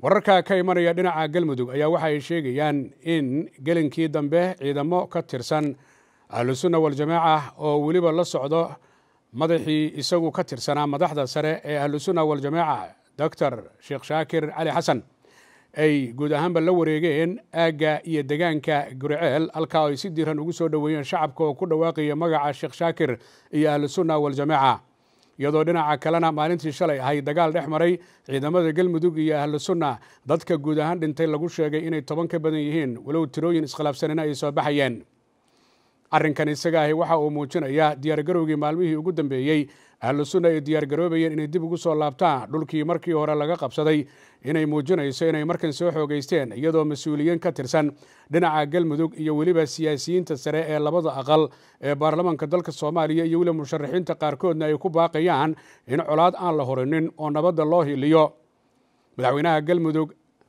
wararka ka imanaya dhinaca galmudug ayaa waxa ay sheegayaan in gelinkii dambe ciidamo ka tirsan ahlusunna waljamaaca oo weliba la socdo madaxii isagu ka tirsanaa madaxda sare ee ahlusunna waljamaaca doctor sheekh shaakir cali xasan ay guud ahaanba la wareegeen aagga iyo degaanka guriceel halkaa ay si diiran ugu soo dhoweeyeen shacabka oo ku dhawaaqaya magaca sheekh shaakir iyo ahlusunna waljamaaca iyadoo dhinaca kalena maalintii shalay ahay dagaal dhex maray ciidamada galmudug iyo ahlu sunna dadka guud ahaan dhintay lagu sheegay inay toban ka badan yihiin walow tirooyin iskhilaafsanina ay soo baxayeen arrinkan isaga ahi waxa uu muujinayaa diyaargarowgii maalmihii ugu dambeeyey ahlu sunna ay diyaargaroobayeen inay dib ugu soo laabtaan dhulkii markii hore laga qabsaday inay muujinayso inay markan soo xoogeysteen iyadoo mas-uuliyiin ka tirsan dhinaca galmudug iyo weliba siyaasiyiinta sare ee labada aqal ee baarlamaanka dalka soomaaliya iyo weliba musharaxiinta qaarkoodna ay ku baaqayaan in colaad aan la horinin oo nabadda loo hiliyo madaxweynaha galmudug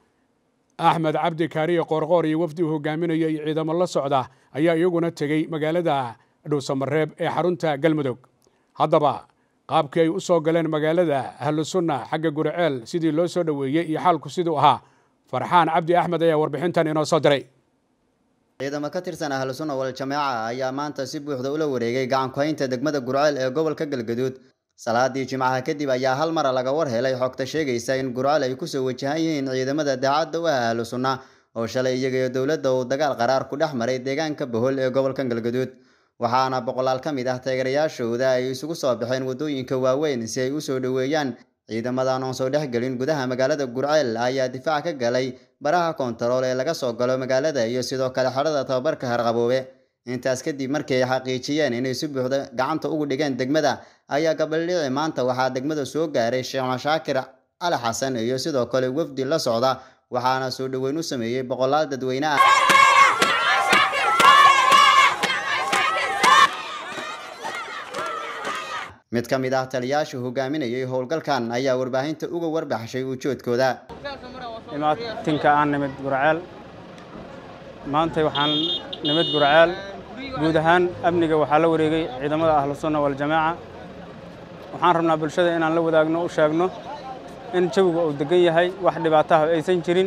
axmed cabdi kaariye qoorqoor iyo wafdi uu hogaaminaya iyo ciidamo la socda ayaa iyaguna tegey magaalada dhowsamareeb ee xarunta galmudug haddaba qaabkii ay u soo galeen magaalada ahlu sunna xagga guriceel sidii loo soo dhoweeyey iyo xaalku siduu ahaa farxaan cabdi axmed ayaa warbixintan inoo soo diray ciidamo ka tirsan ahlu sunna waljamaaca ayaa maanta si buuxda ula wareegay gacankuhaynta degmada gurceel ee gobolka galgaduud salaadii jimcaha kadib ayaa hal mara laga war helay xogta sheegaysa in gurceel ay kusoo wajahan yihiin ciidamada daacadda u ah ahlu sunna oo shalay iyagaiyo dowladda uu dagaal qaraar ku dhex maray deegaanka bohol ee gobolka galgaduud waxaana boqolaal ka mid ah taageerayaashooda ay isugu soo baxeen waddooyinka waaweyn si ay u soo dhoweeyaan ciidamadan oon soo dhexgelin gudaha magaalada gurceel ayaa difaac ka galay baraha koontarool ee laga soo galo magaalada iyo sidoo kale xerada tababarka harqaboobe intaas kadib markii ay xaqiijiyeen inay si buuxda gacanta ugu dhigeen degmada ayaa gabaldhici maanta waxaa degmada soo gaaray sheekh mashaakir cali xasan iyo sidoo kale wafdi la socda waxaana soo dhoweyn u sameeyey boqolaal dadweyne ah mid ka mid ah taliyaasha hogaaminayay howlgalkan ayaa warbaahinta uga warbaxshay ujoodkooda imaatinka aan nimid gurceel maantay waxaan nimid gurceel guud ahaan amniga waxaa la wareegay ciidamada ahlu sunna waljamaaca waxaan rabnaa bulshada inaan la wadaagno u sheegno in jawiga uu degan yahay wax dhibaataha aysan jirin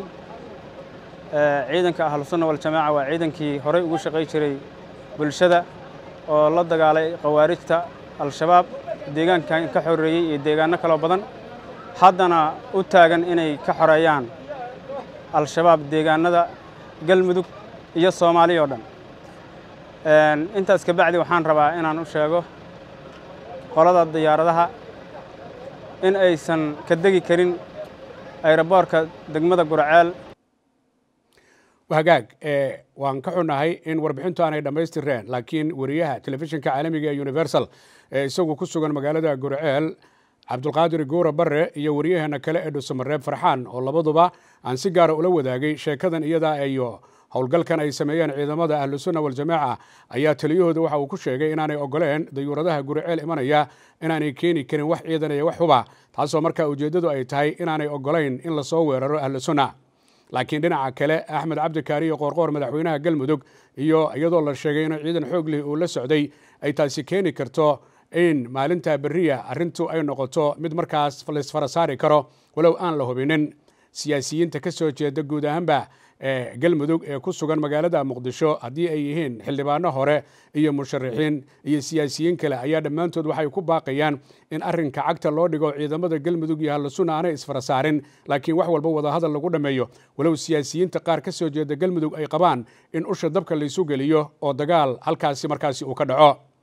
ciidanka ahlu sunna waljamaaca waa ciidankii horey ugu shaqay jiray bulshada oo la dagaalay khawaarijta al-shabaab deegaankan ka xoreeyey iyo deegaanno kaloo badan haddana u taagan inay ka xoreeyaan al-shabaab deegaanada galmudug iyo soomaaliya oo dhan intaas ka bacdi waxaan rabaa inaan u sheego qolada diyaaradaha in aysan ka degi karin ayroboorka degmada gurceel hagaag waan ka xunnahay in warbixintu aanay dhammaystireen laakiin wariyaha telefishinka caalamiga ee universal ee isagu ku sugan magaalada gurceel cabdulqaadir guura barre iyo waryaheena kale ee dhusamareeb farxaan oo labaduba aan si gaara ula wadaagay sheekadan iyadaa iyo howlgalkan ay sameeyeen ciidamada ahlusunna waljamaaca ayaa taliyahooda waxa uu ku sheegay inaanay ogoleen dayuuradaha guriceel imanaya inaanay keeni karin wax ciidan iyo wax huba taasoo markaa ujeeddadu ay tahay inaanay ogolayn in lasoo weeraro ahlusunna laakiin dhinaca kale axmed cabdikaariyo qoorqoor madaxweynaha galmudug iyo iyadoo la sheegay inuu ciidan xoog lih uu la socday ay taasi keeni karto in maalinta beriya arrintu ay noqoto mid markaas laysfara saari karo walow aan la hubinin siyaasiyiinta ka soo jeeda guud ahaanba ee galmudug ee ku sugan magaalada muqdisho haddii ay yihiin xildhibaano hore iyo musharaxiin iyo siyaasiyiin kale ayaa dhammaantood waxay ku baaqayaan in arrinka cagta loo dhigo ciidamada galmudug iyo hallasuna aanay isfara saarin laakiin wax walba wadahadal lagu dhammeeyo walow siyaasiyiinta qaar ka soo jeeda galmudug ay qabaan in usha dabka laysu geliyo oo dagaal halkaasi markaasi uu ka dhaco